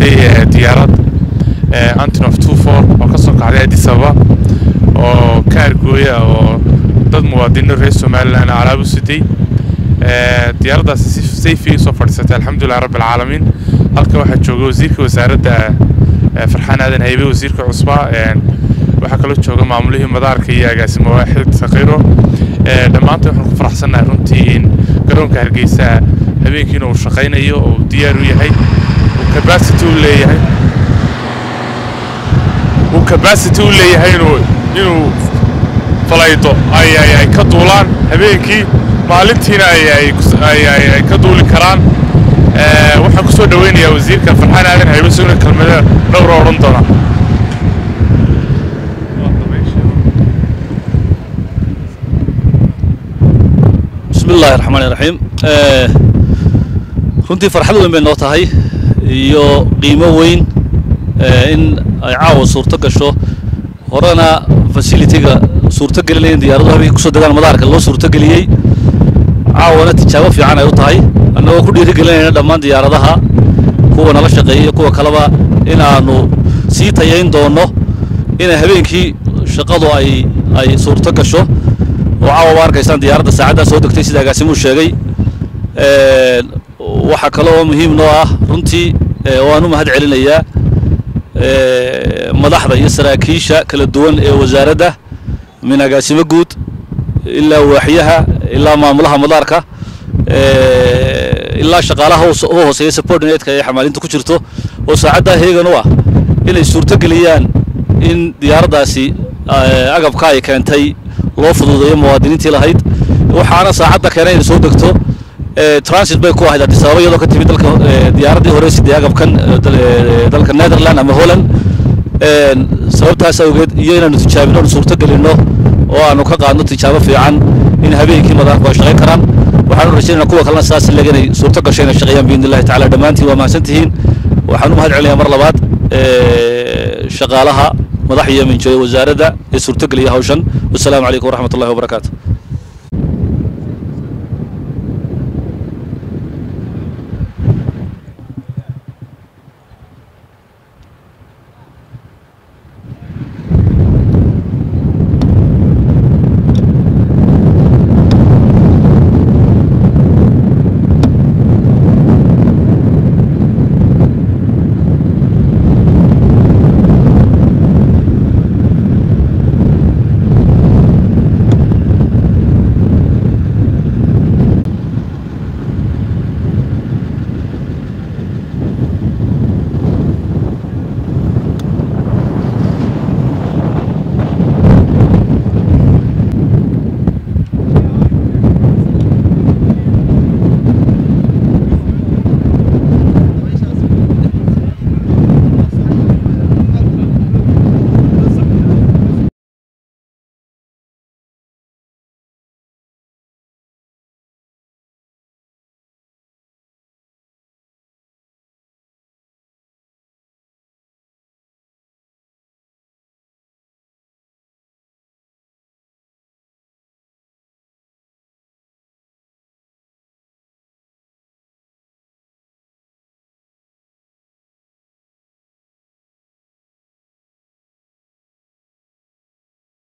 siday diyaarad antonof two four oo ka soo kacday addis ababa oo ka argooya oo dad muwaadiniin reer somalilan alaab u siday diyaaraddaasi si sayfiga soo fadhiisatay alxamdulilah rabbi alcaalamiin halka waxaa jooga wasiirka wasaaradda farxaan aadan haybe wasiirka cusbaa waxaa kaloo jooga maamulihii madaarka iyo agaasimo waaxid sakiiro dhammaantood waxaan ku faraxsannahay runtii in garoonka hargeysa habeenkiina uu shaqaynayo oo uu diyaar u yahay uu capacity u leeyahay uu capacity u leeyahay inuu inuu falaydo ay ay ay ka duulaan habeenkii maalintiina ay ay ay ay ka duuli karaan waxaan ku soo dhaweynayaa wasiirka farxaan aadan haybe sugna kelmada dhowra odhan doona bismi illahi raxmaan iraxiim runtii farxad weyn bay noo tahay iyo qiimo weyn in ay caawa suurto gasho horena fasilitiga suurto gelinaya in diyaaraduhu habeenkii kusoo degaan madaarka loo suurto geliyey caawana tijaabo fiican ay u tahay annagoo ku dhiiri gelinayna dhammaan diyaaradaha kuwa nala shaqeeyay kuwa kaleba in aanu sii tayayn doonno inay habeenkii shaqadu ay ay suurto gasho oo caawa ba arkaysaan diyaaradda saacaddaa soo degtay sida agaasimuu sheegay waxaa kale oo muhiim noo ah runtii waan u mahad celinayaa madaxda iyo saraakiisha kala duwan ee wasaaradda min agaasimo guud ilaa waaxyaha ilaa maamulaha madaarka ilaa shaqaalaha u hooseeya subordinatka ee xamaalinta ku jirto oo saacaddaa heegan u ah inay suurto geliyaan in diyaaraddaasi agabka ay keentay loo fududeeyo muwaadiniintii lahayd waxaana saacadda keenay inay soo degto transit bay ku ahayd addis ababa iyadoo ka timid dalka diyaaraddii hore sidee agabkan dalka netherland ama holland sababtaas awgeed iyo inaanu tijaabino anu suurto gelinno oo aanu ka qaadno tijaabo fiican in habeenkii madaarku ay shaqayn karaan waxaanu rajaynayna kuwa kalena saas leg inay suurto gasho inay shaqeeyaan biidni illahi tacala dhammaantiin waa mahadsan tihiin waxaan u mahad celinayaa mar labaad shaqaalaha madax iyo minjooya wasaaradda ee suurto geliya hawshan wasalaamu calaykum waraxmat ullahi wabarakaatu